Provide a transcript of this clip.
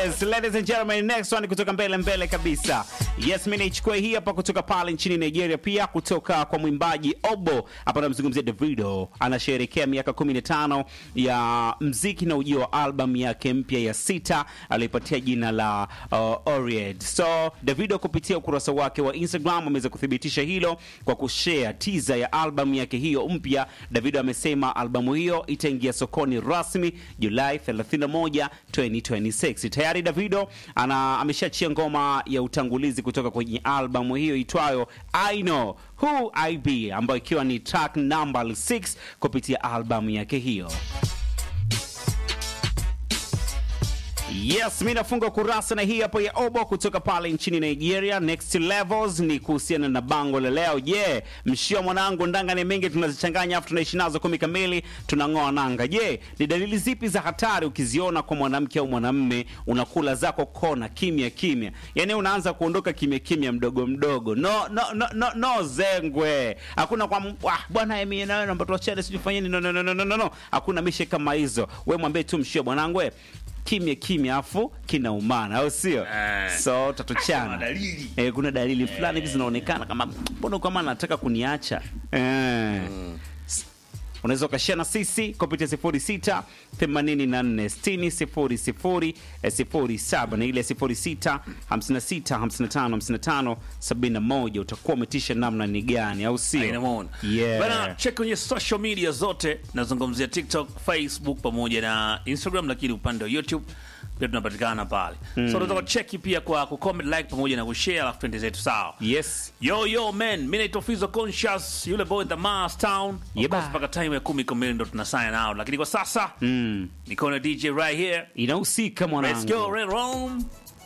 Yes, ladies and gentlemen, next one kutoka mbele mbele kabisa. Yes, mimi naichukua hii hapa kutoka pale nchini Nigeria, pia kutoka kwa mwimbaji Obo. Hapa namzungumzia Davido, anasherehekea miaka 15 ya mziki na ujio wa album yake mpya ya sita aliyopatia jina la uh, Oried. So Davido kupitia ukurasa wake wa Instagram ameweza kuthibitisha hilo kwa kushare teaser ya album yake hiyo mpya. Davido amesema albamu hiyo itaingia sokoni rasmi Julai 31, 2026. Tayari Davido ana ameshaachia ngoma ya utangulizi kutoka kwenye albamu hiyo itwayo I Know Who I Be ambayo ikiwa ni track number 6 kupitia albamu yake hiyo. Yes, mi nafunga kurasa na hii hapo ya Obo kutoka pale nchini Nigeria. Next levels ni kuhusiana na bango la leo. Je, yeah, mshio mwanangu, ndanga ni mengi tunazichanganya afu tunaishi nazo kumi kamili tunang'oa nanga. Je, yeah, ni dalili zipi za hatari ukiziona kwa mwanamke au mwanamme unakula zako kona kimya kimya, yaani unaanza kuondoka kimya kimya, mdogo mdogo, no no no no, no zengwe, hakuna kwa ah, bwana mimi na wewe naomba tuachane, sijui fanyeni, no no no no no no, hakuna mishe kama hizo. Wewe mwambie tu mshio mwanangu kimya kimya afu kinaumana au sio? Eh. So Kuna tatuchana dalili. eh, kuna dalili fulani hivi zinaonekana kama mbona kama anataka kuniacha eh. S- unaweza ukashia na sisi kupitia 06 84 60 00 eh, 07 na ile 06 56 55 55 71 utakuwa umetisha namna ni gani au sio? Inamwona. Yeah. Bana, check kwenye social media zote, nazungumzia TikTok, Facebook pamoja na Instagram, lakini upande wa YouTube pia tunapatikana pale. So unaweza kucheki pia kwa kucomment, like pamoja na kushare, alafu twende zetu sawa. Yes. Yo yo man, mimi naitwa Fizo Conscious, yule boy the Mars Town. Of Yeba. course mpaka time ya 10 kamili ndo tuna sign out. Lakini kwa sasa Mm. niko na DJ right here. Inahusika Let's go mwanangu. Red Room.